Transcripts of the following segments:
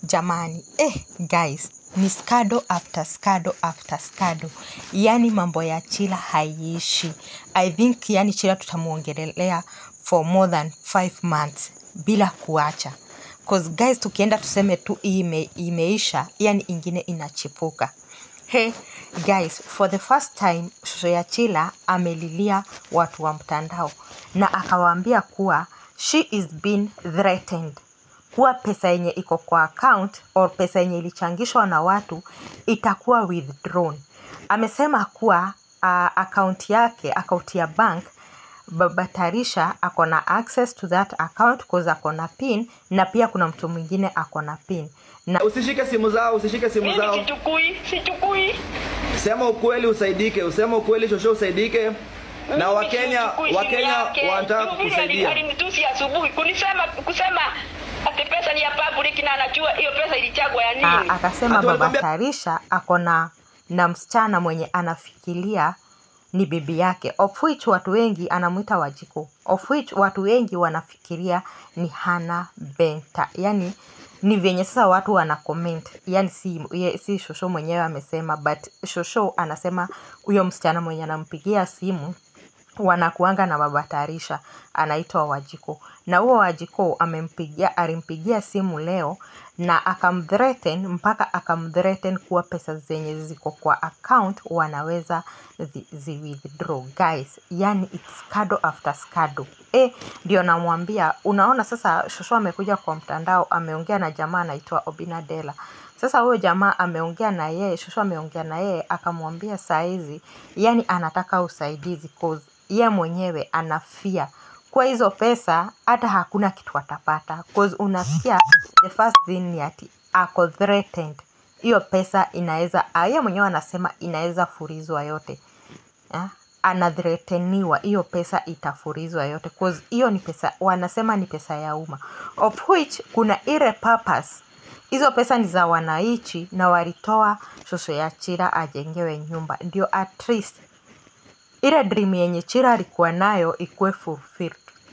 jamani eh, guys ni skado after skado after skado yani mambo ya chila haiishi i think yani chila tutamwongelelea for more than five months bila kuacha cause guys tukienda tuseme tu hii ime, imeisha yani ingine inachipuka Hey guys, for the first time Shosho ya Chila amelilia watu wa mtandao na akawaambia kuwa she is being threatened kuwa pesa yenye iko kwa account or pesa yenye ilichangishwa na watu itakuwa withdrawn. Amesema kuwa uh, account yake account ya bank baba Tarisha ako na access to that account cause ako na pin na pia kuna mtu mwingine ako na pin na Usishike simu zao, usishike simu Mimi zao. sichukui, sichukui. Sema ukweli usaidike, usema ukweli shosho usaidike. Na Mimi Wakenya sichukui simu Wakenya yake. wanataka Yule ali- kukusaidia. Alinitusi asubuhi kunisema kusema ati pesa ni ya public na anajua hiyo pesa ilichagwa ya a, nini. akasema Ati baba walikwambia- Tarisha ako na na msichana mwenye anafikiria ni bibi yake of which watu wengi anamwita Wajiko of which watu wengi wanafikiria ni Hana Benta yani ni venye sasa watu wana comment yani si, ye, si shosho mwenyewe amesema but shosho anasema huyo msichana mwenye anampigia simu wanakuanga na baba Tarisha anaitwa Wajiko na huo Wajiko amempigia alimpigia simu leo na akamthreaten mpaka akamthreaten kuwa pesa zenye ziko kwa account wanaweza zi, zi withdraw guys yani it's scado after scado eh ndio namwambia unaona sasa shosho amekuja kwa mtandao ameongea na jamaa anaitwa Obinadela sasa huyo jamaa ameongea na yeye shosho ameongea na yeye akamwambia saa hizi yani anataka usaidizi cause ye mwenyewe anafia kwa hizo pesa hata hakuna kitu atapata cause unasikia the first thing ni ati ako threatened hiyo pesa inaweza ah, ye mwenyewe anasema inaweza furizwa yote Ah, anathreteniwa hiyo pesa itafurizwa yote cause hiyo ni pesa wanasema ni pesa ya umma of which kuna ile purpose hizo pesa ni za wananchi na walitoa shosho ya chira ajengewe nyumba ndio at least ile dream yenye chira alikuwa nayo ikuwe fulfilled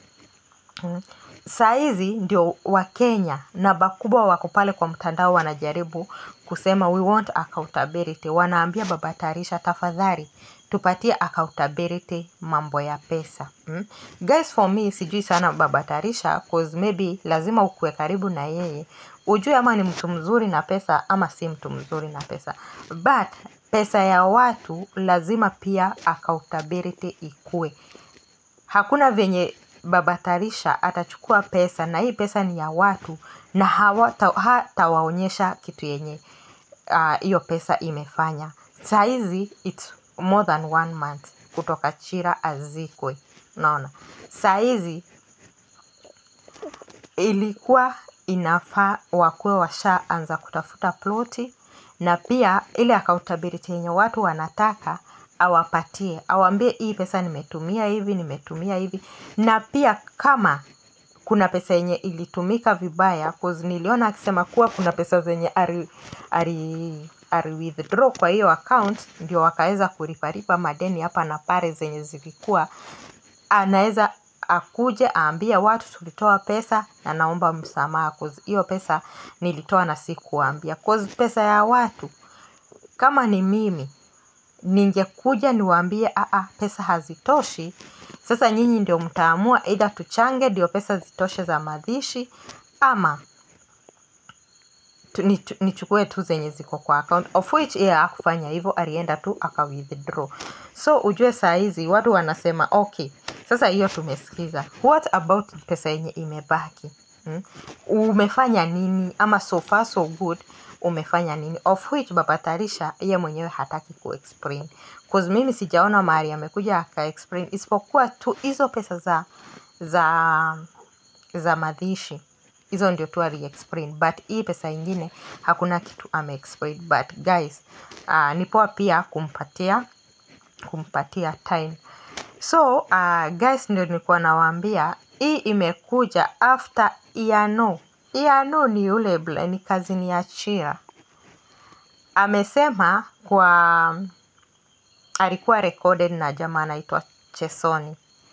Mm. saa hizi ndio wakenya na bakubwa wako pale kwa mtandao wanajaribu kusema we want accountability wanaambia baba tarisha tafadhali tupatie accountability mambo ya pesa mm? guys for me sijui sana baba tarisha cause maybe lazima ukuwe karibu na yeye ujue ama ni mtu mzuri na pesa ama si mtu mzuri na pesa but pesa ya watu lazima pia accountability ikue hakuna venye baba Tarisha atachukua pesa na hii pesa ni ya watu na hawata- hatawaonyesha kitu yenye ah, hiyo uh, pesa imefanya sahizi its more than one month kutoka chira azikwe unaona sahizi ilikuwa inafaa wakuwe washaanza kutafuta ploti na pia ile accountability yenye watu wanataka awapatie awambie hii pesa nimetumia hivi nimetumia hivi na pia kama kuna pesa yenye ilitumika vibaya cause niliona akisema kuwa kuna pesa zenye ari, ari, ari withdraw kwa hiyo account ndio wakaweza kuriparipa madeni hapa na pale zenye zilikuwa anaweza akuje aambie watu tulitoa pesa na naomba msamaha cause hiyo pesa nilitoa na sikuambia cause pesa ya watu kama ni mimi ningekuja niwaambie aa pesa hazitoshi sasa nyinyi ndio mtaamua either tuchange ndio pesa zitoshe za madhishi ama tu- nichu- nichukue tu zenye ziko kwa account of which yeye hakufanya hivyo alienda tu aka withdraw so ujue saa hizi watu wanasema okay sasa hiyo tumesikiza what about pesa yenye imebaki hmm? umefanya nini ama so far so good umefanya nini of which baba tarisha ye mwenyewe hataki kuexplain cause mimi sijaona mahali amekuja akaexplain isipokuwa tu hizo pesa za za za madhishi hizo ndio tu aliexplain but hii pesa ingine hakuna kitu ameexplain but guys uh, ni poa pia kumpatia kumpatia time so uh, guys ndio nilikuwa nawaambia hii imekuja after iano iano ni yule bla- ni kazini ya chira amesema kwa alikuwa recorded na jamaa anaitwa chesoni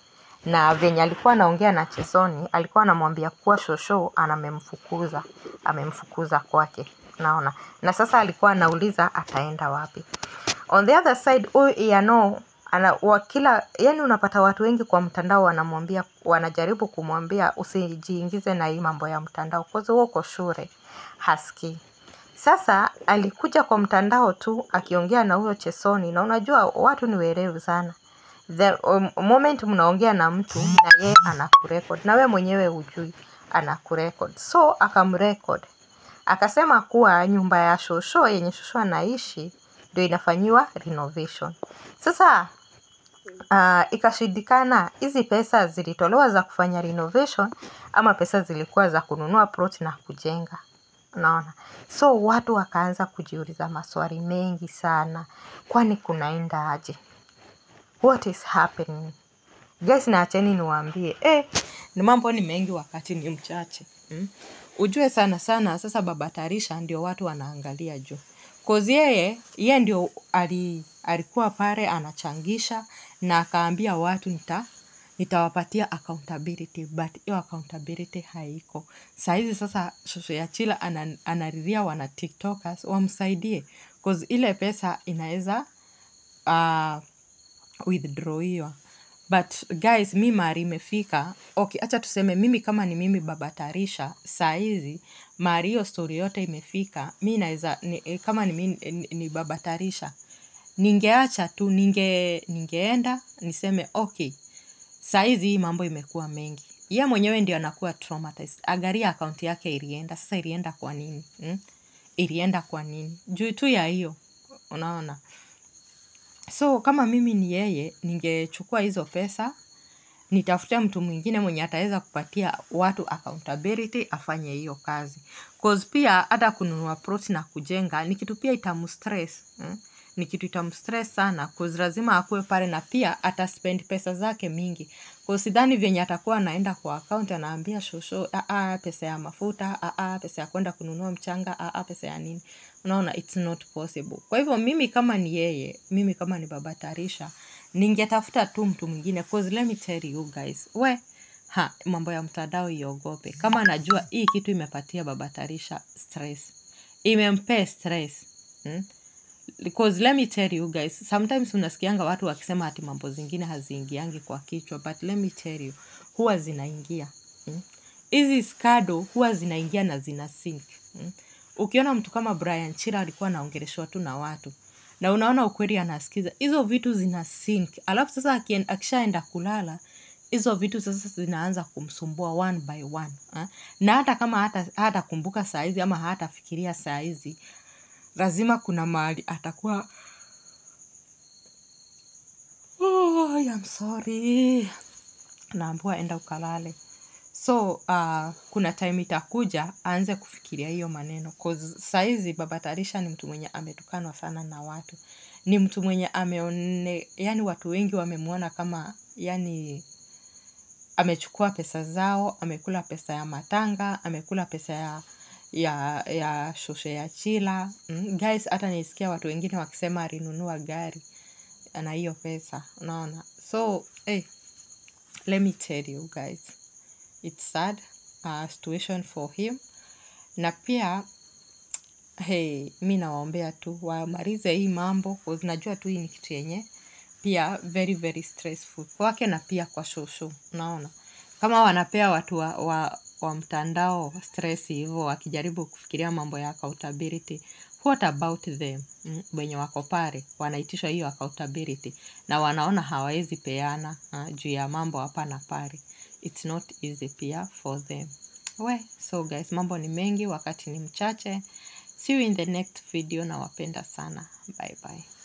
na venye alikuwa anaongea na chesoni alikuwa anamwambia kuwa shosho anamemfukuza amemfukuza kwake naona na sasa alikuwa anauliza ataenda wapi on the other side huyu iano ana wa kila yani unapata watu wengi kwa mtandao wanamwambia wanajaribu kumwambia usijiingize na hii mambo ya mtandao kwazi huo uko shule hasikii sasa alikuja kwa mtandao tu akiongea na huyo chesoni na unajua watu ni werevu sana the um, moment mnaongea na mtu na yeye anakurekod na we mwenyewe hujui anakurekod so akamrekod akasema kuwa nyumba ya shosho yenye shosho anaishi ndio inafanyiwa renovation sasa uh, ikashindikana hizi pesa zilitolewa za kufanya renovation ama pesa zilikuwa za kununua plot na kujenga unaona so watu wakaanza kujiuliza maswali mengi sana kwani kunaenda aje what is happening guys naacheni niwaambie eh, ni mambo ni mengi wakati ni mchache mm? ujue sana sana sasa baba tarisha ndio watu wanaangalia juu kozi yeye yeye ndio ali, alikuwa pale anachangisha na akaambia watu nita nitawapatia accountability but hiyo accountability haiko sahizi sasa shosho ya chila ana, anariria wana tiktokers wamsaidie cause ile pesa inaweza uh, withdrawiwa but guys mi mari imefika okay hacha tuseme mimi kama ni mimi baba tarisha saa hizi mari hiyo story yote imefika mi naweza ni, eh, kama ni, mi- ni, ni baba tarisha ningeacha tu ninge ningeenda niseme okay saizi hii mambo imekuwa mengi ye mwenyewe ndio anakuwa traumatized agaria akaunti yake ilienda sasa ilienda kwa nini hmm? ilienda kwa nini juu tu ya hiyo unaona so kama mimi ni yeye ningechukua hizo pesa nitafute mtu mwingine mwenye ataweza kupatia watu accountability afanye hiyo kazi cause pia hata kununua plot na kujenga ni kitu pia itamstress eh? ni kitu itamstress sana cause lazima akuwe pale na pia ataspend pesa zake mingi cause sidhani vyenye atakuwa anaenda kwa account anaambia shosho aa pesa ya mafuta aa pesa ya kwenda kununua mchanga aa pesa ya nini unaona it's not possible kwa hivyo mimi kama ni yeye mimi kama ni baba tarisha ningetafuta tu mtu mwingine cause let me tell you guys we ha mambo ya mtandao iogope kama anajua hii kitu imepatia baba tarisha stress imempea stress hmm? because let me tell you guys sometimes unasikianga watu wakisema ati mambo zingine haziingiangi kwa kichwa but let me tell you huwa zinaingia hmm? hizi skado huwa zinaingia na zina sink hmm? ukiona mtu kama brian chira alikuwa anaongeleshwa tu na watu na unaona ukweli anasikiza hizo vitu zina sink alafu sasa akien- akishaenda kulala hizo vitu sasa zinaanza kumsumbua one by one ha? na hata kama hata hatakumbuka saa hizi ama hatafikiria saa hizi lazima kuna mahali atakuwa oh, I'm sorry naambua enda ukalale so uh, kuna time itakuja aanze kufikiria hiyo maneno 'Cause saizi baba tarisha ni mtu mwenye ametukanwa sana na watu ni mtu mwenye ameone yani watu wengi wamemwona kama yani amechukua pesa zao amekula pesa ya matanga amekula pesa ya ya ya shoshe ya chila mm, guys hata nisikia watu wengine wakisema alinunua gari na hiyo pesa unaona so hey, let me tell you guys it's sad uh, situation for him na pia hey, mi nawaombea tu wamalize hii mambo 'cause najua tu hii ni kitu yenye pia very very stressful kwake na pia kwa shosho unaona kama wanapea watu wa, wa, wa mtandao stress hivyo wakijaribu kufikiria mambo ya accountability what about them mm, wenye wako pale wanaitishwa hiyo accountability na wanaona hawawezi peana uh, juu ya mambo hapa na pale it's not easy pia for them we so guys mambo ni mengi wakati ni mchache see you in the next video nawapenda sana bye bye